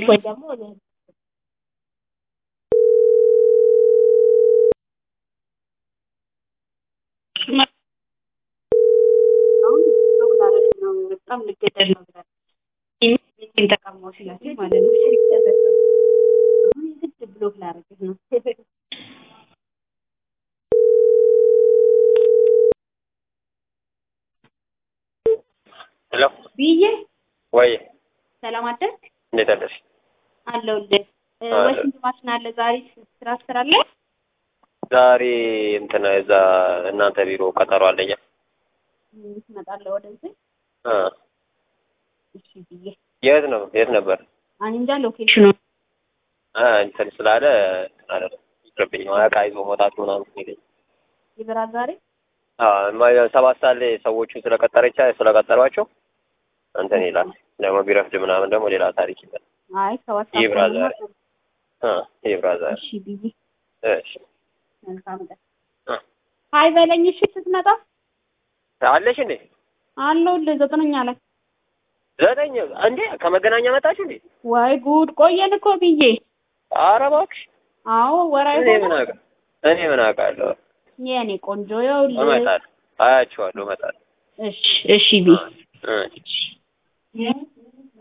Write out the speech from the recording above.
ወይ ደግሞ አሁን ብሎክ ላደርግ ነው በጣም ልገደል ነው ብላ ይህን ተቀማው ሲላቸው ማለት ነው። አሁን የግድ ብሎክ ላደርግ ነው። ሄሎ ብዬ ወይ ሰላም አደርግ እንዴት አለሽ? አለሁልህ። አለ። ወሽንት ማሽን አለ ዛሬ ስራ ትሰራለህ? ዛሬ እንትን እዛ እናንተ ቢሮ ቀጠሮ አለኛ። ም፣ ትመጣለህ ወደዚህ? አ እሺ ብዬ የት ነው የት ነበር? እኔ እንጃ ሎኬሽኑ አ እንትን ስላለ እንትን አለ ይቅርብኝ። እቃ ይዞ መውጣት ምናምን ይለኝ። ይበራል ዛሬ አ ማ- ሰባት ሰዓት ላይ ሰዎቹ ስለቀጠረቻ ስለቀጠሯቸው እንትን ይላል። ደግሞ ቢረፍድ ምናምን ደግሞ ሌላ ታሪክ ይላል። አይ ሰባት ይብራ ሰዓት ዛሬ። አ ይብራ ዛሬ። እሺ ብዬ እሺ መልካም ቀን። አ ሀይ በለኝ እሺ ስትመጣ አለሽ እንዴ? አለሁልህ ዘጠነኛ ላይ ዘጠኝ እንዴ ከመገናኛ መጣችሁ እንዴ? ወይ ጉድ ቆየን እኮ ብዬ ኧረ እባክሽ አዎ ወራይ እኔ ምን አውቃ እኔ ምን አውቃለሁ? የኔ ቆንጆ ይኸውልህ እመጣለሁ፣ አያችኋለሁ፣ እመጣለሁ። እሺ እሺ ብዬ እ